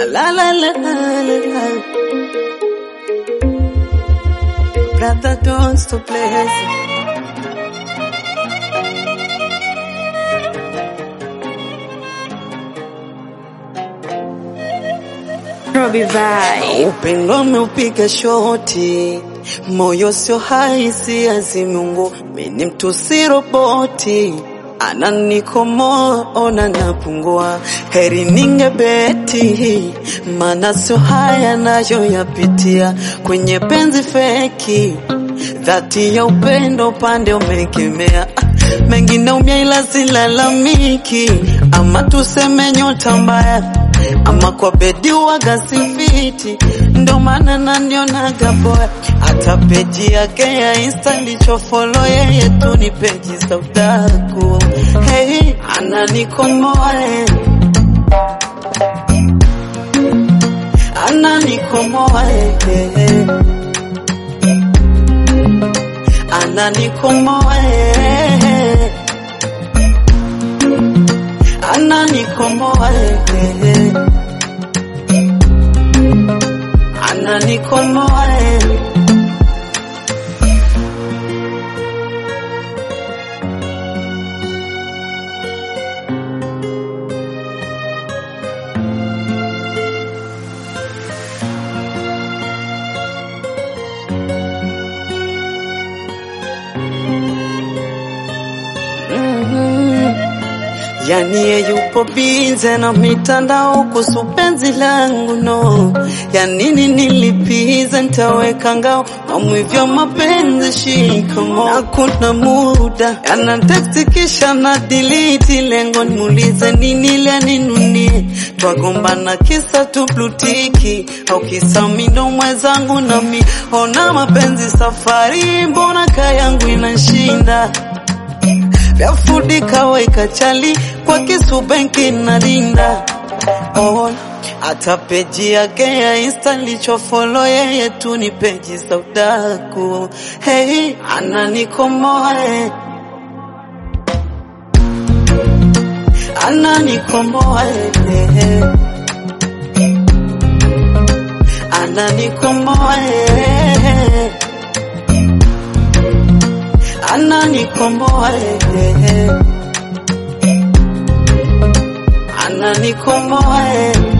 La la la la la la. Brother, don't stop blessing. Robbie Vai. Upendo umeupiga shoti, moyo sio haisi azimungu, mini mtu si roboti, ananikomoa ona napungua, heri ningebeti, mana sio haya nayoyapitia kwenye penzi feki, dhati ya upendo upande umekemea Ah, mengine umia ila silalamiki, ama tuseme nyota mbaya ama kwa bedi waga sifiti, ndo maana nanionaga boya. Hata peji yake ya insta lichofolo yeye tu ni peji za udaku. Hey, ananikomoa eh. ananikomoa eh. ananikomoa eh. ananikomoa eh. ananikomoa eh. Mhm. Yani ye yupo bize na mitandao kuhusu penzi langu no, ya nini nilipize, nitaweka ngao mamwivyo mapenzi shikamo, na kuna muda yana teksti kisha na delete, lengo nimuulize nini ile ninunie, twagombana kisa tu blutiki au kisa mindo mwenzangu nami, ona mapenzi safari, mbona kayangu inashinda vyafudi kaweka chali kwa kisu benki na linda oh, hata peji yake ya insta lichofolo yeye tu ni peji za udaku hey, ananikomoa eh. ananikomoa eh. ananikomoa eh. ananikomboa eh. ananikomboa eh.